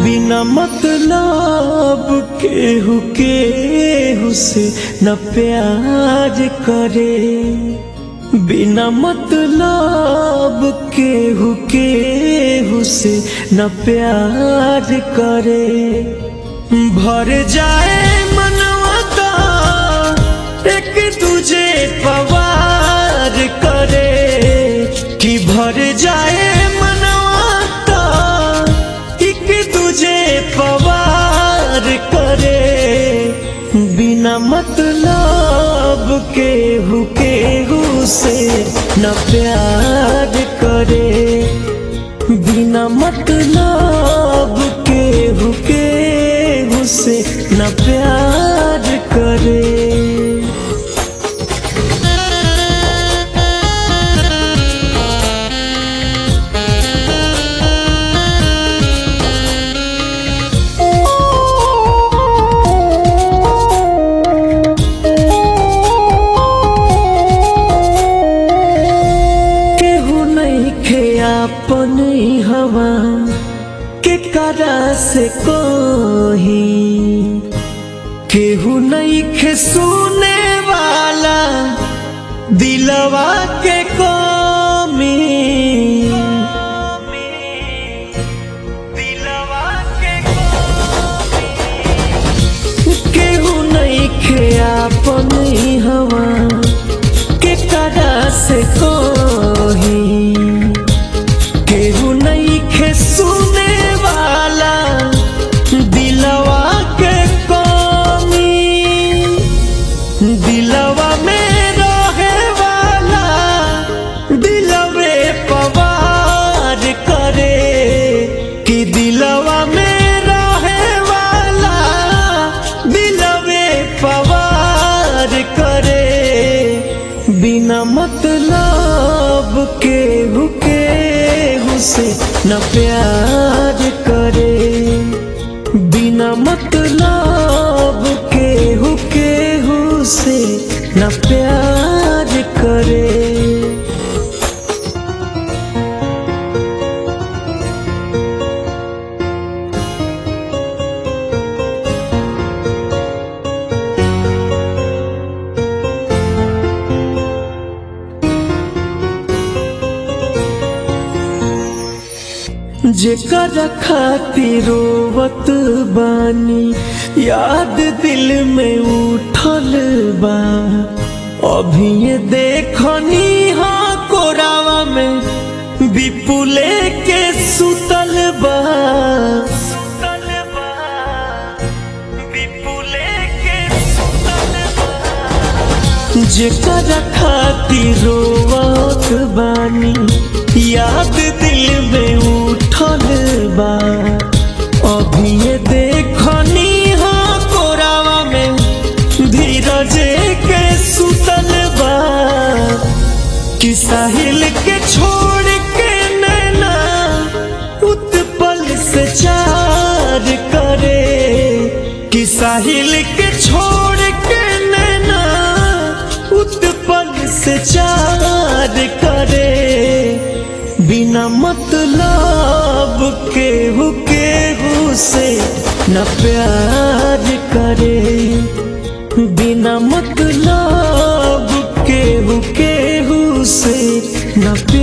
बिना मतलब केहू केहू से न प्यार करे बिना मतलब केहू केहू से न प्यार करे भर जाए मनवा का एक तुझे पवार करे कि भर जाए मनवा का एक तुझे पवार करे बिना मतलब केहू केहू से न प्यार करे बिना मतलब केहू केहू से न प्यार करे केहू नहीं खे अपन हवा के करा से कोही केहू नहीं खे सुने वाला दिलवा के कमी दिलवा के केहू नहीं खे अपन हवा के करा से कोही केहू नहीं खे सुने वाला दिलवा के कमी दिलवा में रहे वाला दिलवे पवार करे कि दिलवा में रहे वाला दिलवे पवार करे बिना मतलब केहू केहू से न प्यार करे बिना मतलब केहू केहू से न प्यार करे जेकर खातिर रोवत बानी याद दिल में उठल बा अभी ये देखनी हाँ कोरावा में विपुले के सुतल बा सुतल बा विपुले के सुतल बा जेकर खातिर रोवत बानी याद दिल में उठल बा अभी ये देखनी हाँ कोरावा में धीरज के सुतल बा कि साहिल के छोड़ के नैना उत्पल से चार करे कि साहिल के छोड़ के नैना उत्पल से चार करे बिना मतलब केहू केहू से न प्यार करे बिना मतलब केहू केहू से न